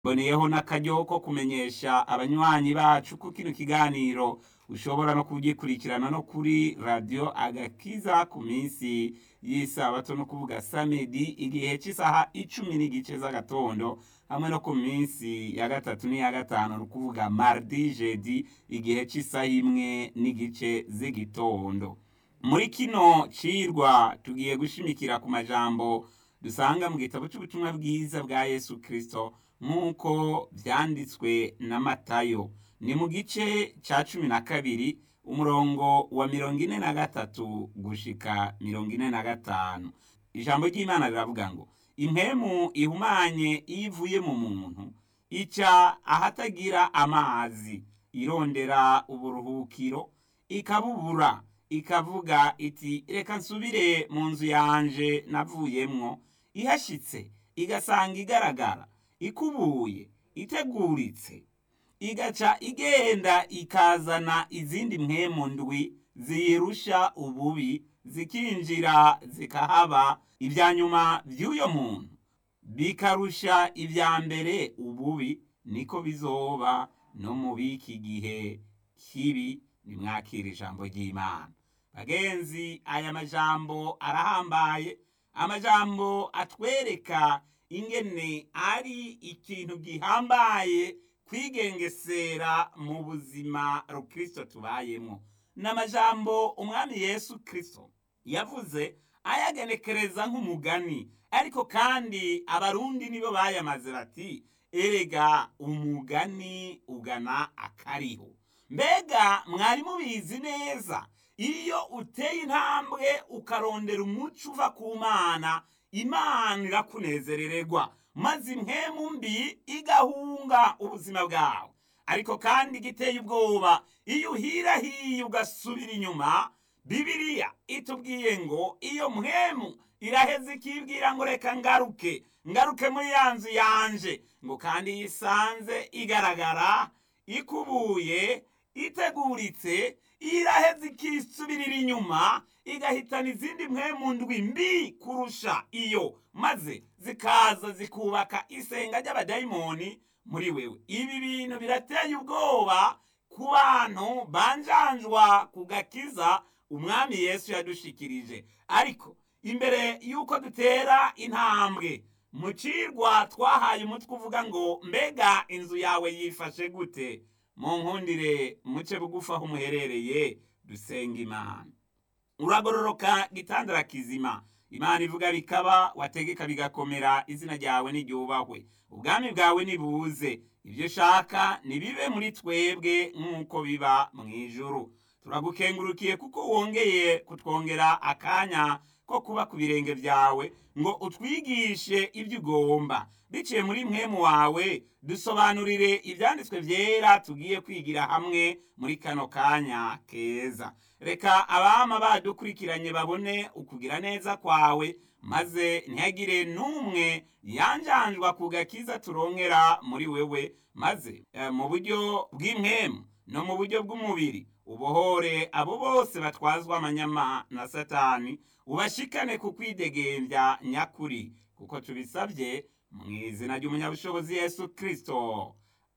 mboneyeho n'akaryo ko kumenyesha abanywanyi bacu ko kino kiganiro ushobora no kugikurikirana no kuri radiyo agakiza ku minsi y'isabato no kuvuga samedi igihe cy'isaha icumi n'igice z'agatondo hamwe no ku minsi ya gatatu n'iya gatanu ni ukuvuga mardi jedi igihe cy'isaha imwe n'igice z'igitondo muri kino cirwa tugiye gushimikira ku majambo dusanga mu gitabo cy'ubutumwa bwiza bwa yesu kirisito nk'uko byanditswe na matayo ni mu gice cya cumi na kabiri umurongo wa mirongo ine na gatatu gushika mirongo ine na gatanu ijambo ry'imana riravuga ngo impemu ihumanye iyo ivuye mu muntu ica ahatagira amazi irondera uburuhukiro ikabubura ikavuga iti reka nsubire mu nzu yanje navuyemwo ihashitse igasanga igaragara ikubuye iteguritse igaca igenda ikazana izindi mpemu ndwi ziyirusha ububi zikinjira zikahaba ibya nyuma by'uyo muntu bikarusha ibya mbere ububi niko bizoba no mu biki gihe kibi nimwakira ijambo ry'imana bagenzi aya majambo arahambaye amajambo atwereka ingene ari ikintu gihambaye kwigengesera mu buzima rukristo tubayemo ni amajambo umwami yesu kirisito yavuze ayagenekereza nk'umugani ariko kandi abarundi nibo bayamaze bati erega umugani ugana akariho mbega mwari mubizi neza iyo uteye intambwe ukarondera umuco uva ku mana imana irakunezerererwa maze impwemu mbi igahunga ubuzima bwawe ariko kandi giteye ubwoba iyo uhirahiye ugasubira inyuma bibiriya itubwiye ngo iyo mpwemu iraheze ikibwira ngo reka ngaruke ngaruke muri ya nzu yanje ngo kandi yisanze igaragara ikubuye iteguritse iraheze ikisubirira inyuma igahitana izindi mpwemu ndwi mbi kurusha iyo maze zikaza zikubaka isenga ry'abadayimoni muri wewe ibi bintu birateye ubwoba ku bantu banjanjwa ku gakiza umwami yesu yadushikirije ariko imbere y'uko dutera intambwe mu cirwa twahaye umutwe uvuga ngo mbega inzu yawe yifashe gute mu nkundire muce bugufi aho umuherereye dusenga imana uragororoka gitandara kizima imana ivuga bikaba wategeka bigakomera izina ryawe n'iryubahwe ubwami bwawe nibuze ibyo ushaka nibibe muri twebwe nk'uko biba mu ijuru turagukengurukiye kuko wongeye kutwongera akanya ko kuba ku birenge byawe ngo utwigishe ibyo ugomba biciye muri mwemu wawe dusobanurire ibyanditswe byera tugiye kwigira hamwe muri kano kanya keza reka abama badukurikiranye babone ukugira neza kwawe maze ntihagire n'umwe yanjanjwa ku gakiza turongera muri wewe maze mu buryo bw'impwemu no mu buryo bw'umubiri ubohore abo bose batwazwa amanyama na satani ubashikane ku kwidegembya nyakuri kuko tubisabye mu izina ry'umunyabushobozi yesu kirisito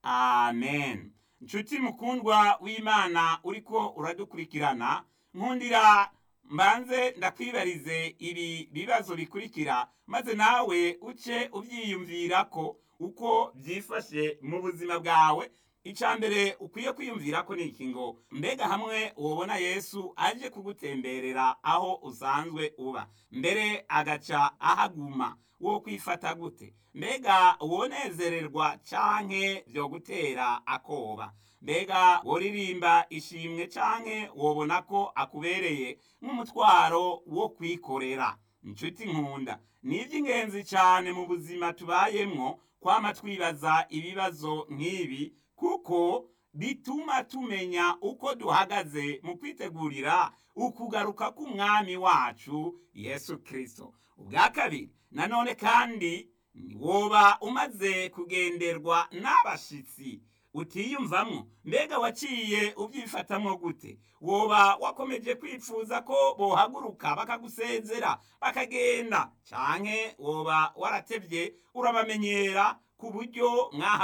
amen nshuti mukundwa w'imana uriko uradukurikirana nkundira mbanze ndakwibarize ibi bibazo bikurikira maze nawe uce ubyiyumvira ko uko byifashe mu buzima bwawe icya mbere ukwiye kwiyumvira ko ni iki ngo mbega hamwe ubona yesu aje kugutemberera aho usanzwe uba mbere agaca ahaguma wo kwifata gute mbega wonezererwa canke byo gutera akoba mbega woririmba ishimwe canke wobona ko akubereye nk'umutwaro wo kwikorera inshuti nkunda ni iby'ingenzi cyane mu buzima tubayemwo kwama twibaza ibibazo nk'ibi kuko bituma tumenya uko duhagaze mu kwitegurira ukugaruka k'umwami wacu yesu kirisito ubwa kabiri nanone kandi woba umaze kugenderwa n'abashitsi utiyumvamwo mbega waciye ubyifatamwo gute woba wakomeje kwipfuza ko bohaguruka bakagusezera bakagenda canke woba waratevye urabamenyera ku buryo mwaha